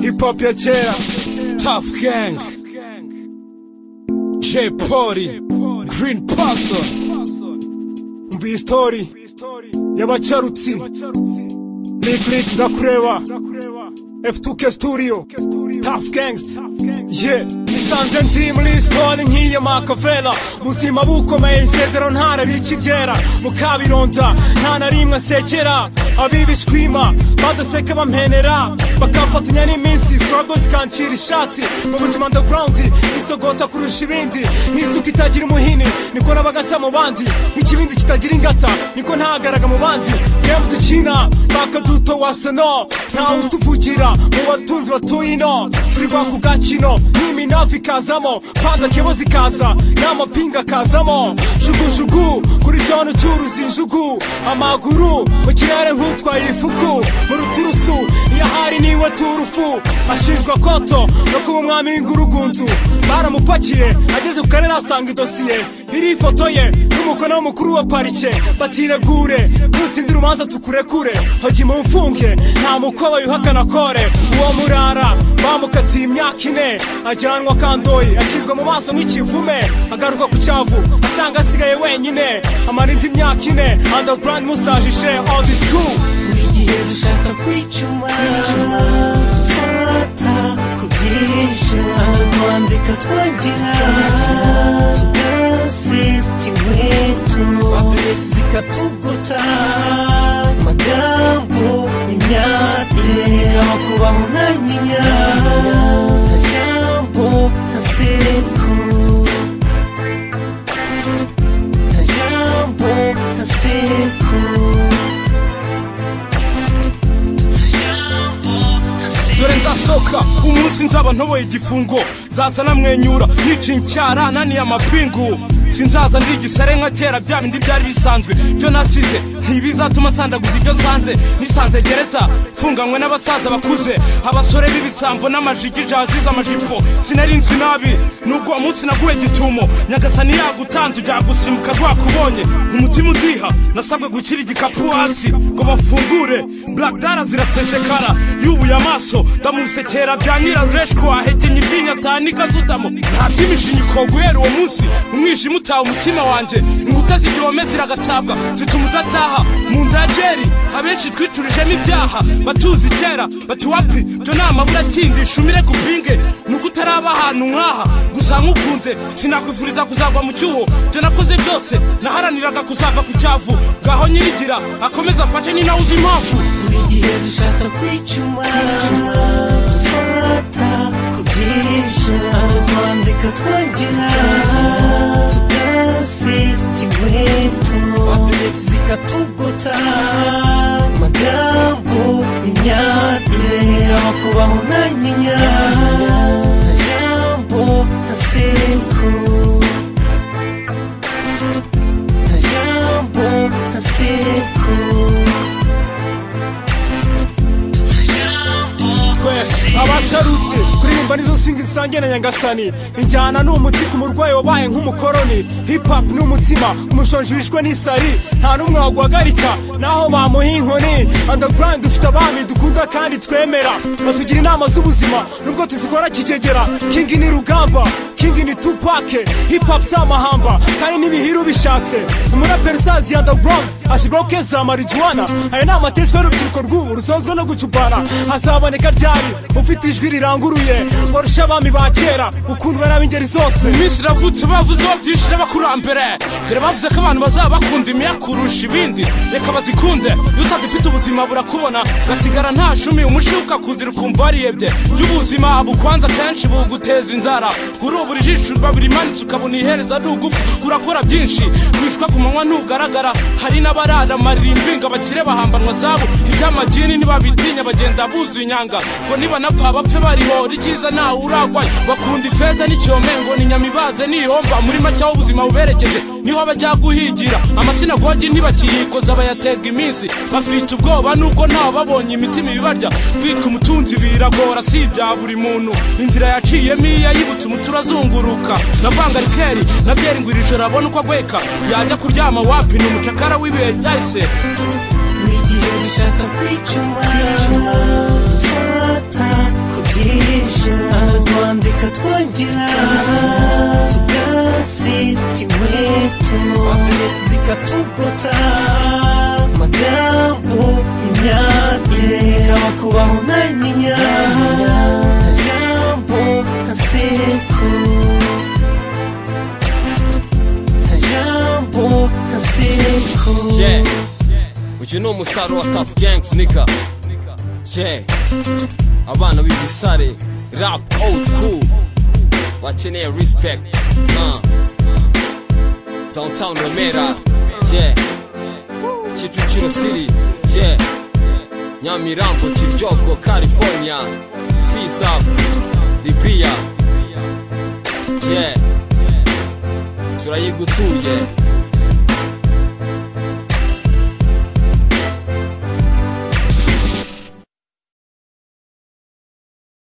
hip hop ya kera tough gang J Polly Green Person mbi story y'abacarutsi Big Lick ndakureba F2K Studio Tough Gangsta yeah nisanze nzi muri stone nk'iyo Makavela muzima bukomeye isezero ntararikiryera mukabironza nta na rimwe nsekera abibishwima badaseka bampenera bakamfatanya n'iminsi struggle zikancira ishati mu buzima underground isogota kurusha ibindi nk'isuka itagira umuhini niko nabagasa mu bandi nk'ikibindi kitagira ingata niko ntahagaraga mu bandi game dukina bakaduto wasano ntawe utuvugira mu batunzi batuye ino turi rwaka ugakino n'iminavu ikazamo panda kebozi ikaza n'amapinga akazamo jugujugu kuri cyono cy'uruzi injugu amaguru mu kirere nk'utwaye ifuku mu ruturusu iyo ahari niwe turufu ashinjwa koto no kuba umwami w'ingurugunzu baramupakiye ageze ku karere asanga idosiye iriho ifoto ye n'umukono mukuru wa parike batiregure nutsindira urubanza tukurekure hogi mu mfunge nta mukoba yuhakana kore uwo murara bamukatiye imyaka ine ajyanwa kandoyi acirwa mu maso nk'ikivume agaruka ku cyavu asanga asigaye wenyine amara indi myaka ine underground musajije all the school buri gihe dushaka kwicuma dufata kubyirisha kwandika twagira tudasi inkweto zikatuguta amagambo imyate ikaba kubaho nta nyinya nta jambo nta seku nta jambo nta seku dore nzasohoka umunsi nzaba ntoboye igifungo nzaza namwenyura nica incyara naniye amapingu sinzaza ndi igisare nka kera bya bindi byari bisanzwe byo nasize ntibizatuma nsandaguza ibyo nsanze nisanze gereza mfunganywe n'abasaza bakuze abasore b'ibisambo n'amajigi jazize amajipo sinarinzwi nabi nubwo uwo munsi naguwe gitumo nyagasani yagutanze ujyagusimbuka rwakubonye umutima udiha nasabwe gushyira igikapu hasi ngo bafungure black dara zirasesekara yubuye amaso ndamusekera bya nyirarureshwa wahekenye iryinyo atanika zudamo nta by'imishinyiko guhera uwo munsi umwijima utaha umutima wanjye inkuta z'igihome ziragatabwa zituma udataha mu nda ya jeri abenshi twicurijemo ibyaha batuzi kera bati wapi byo ni amabura akindisha umire gupinge nuko utaraba ahantu nk'aha gusa nkukunze sinakwifuriza kuzagwa mu cyuho byo nakoze byose naharaniraga kuzava ku cyavu ngaho nyirigira akomeze afashe ni nawe uzi impamvu buri gihe dushaka kwicuma dufata kubyirisha kwandika twagira tudaseta inkweto zikatuguta amagambo imyate ikaba kubaho nta nyinya nta jambo nta seku nta jambo nta seku twese abacarutse kuririmba nizo nsinga zisangiye na nyagasani injyana ni umutsi ku murwayi wabaye nk'umukoroni hip hop ni umutima umushonji wishwe n'isari nta n'umwe waguhagarika naho bamuha inkoni underground dufite abami dukunda kandi twemera batugira inama z'ubuzima nubwo tuzikora kigegera king ni rugamba king ni tupake hip hop si amahamba kandi n'ibihiru bishatse umuraperi usazi ya underground ashyirwaho kesi za marijuwana aya ni amateshwa y'urubyiruko rw'ubu rusozwa no gucupana hazaboneka ryari ufite ijwi riranguruye warusha abami ba kera ukundwa n'ab'ingeri zose iminsi iravutse bavuze ho byinshi n'abakurambere dore bavuze ko abantu bazaba bakunda imiya kurusha ibindi reka bazikunde iyo utagifite ubuzima burakubona gasigara nta shumi umushibuka kuzira ukumva wariyebye y'ubuzima bukwanza kenshi buguteza inzara urubura ijisho babirimanitse ukabona ihereza ari ugufu urakora byinshi wishwa ku manywa ntugaragara hari n'abarara amarimbinga bakire bahambanwa zabo iby'amagini ntibabitinya bagenda buzuye inyanga ngo nibanapfa bapfe bariho rikiza ntawe uragwa bakunda ifeza n'icyome ngo ni nyamibaze nihomba muri make aho ubuzima buberekeje niho bajya guhigira amasinagogi ntibakiyikoza bayatega iminsi bafite ubwoba n'ubwo ntawe babonye imitima ibibarya kwitwa umutunzi biragora si ibya buri muntu inzira yaciyemo iyo yibutse umutura azunguruka navanga rikeri na byeri ngo iri joro abone uko agweka yajya kuryama wapi ni umucakara w'ibihe ryahise buri igihe dushaka kwicuma dufata ku bwinshi ahatwandika twongera tugasita inkweto amesi zikatugota amagambo imyate ikaba kubaho ntamenya nta jambo nta sekuru nta jambo nta sekuru Yeah. Uyu ni umusaruro wa Tough Gangs nika. Yeah. Abana b'ibisare rap old school. Bakeneye respect. Uh. Downtown Remera. Yeah. Kicukiro City. Yeah. Nyamirambo, Kiryoko, California. Peace up. Libya. Yeah. Turayigutuye.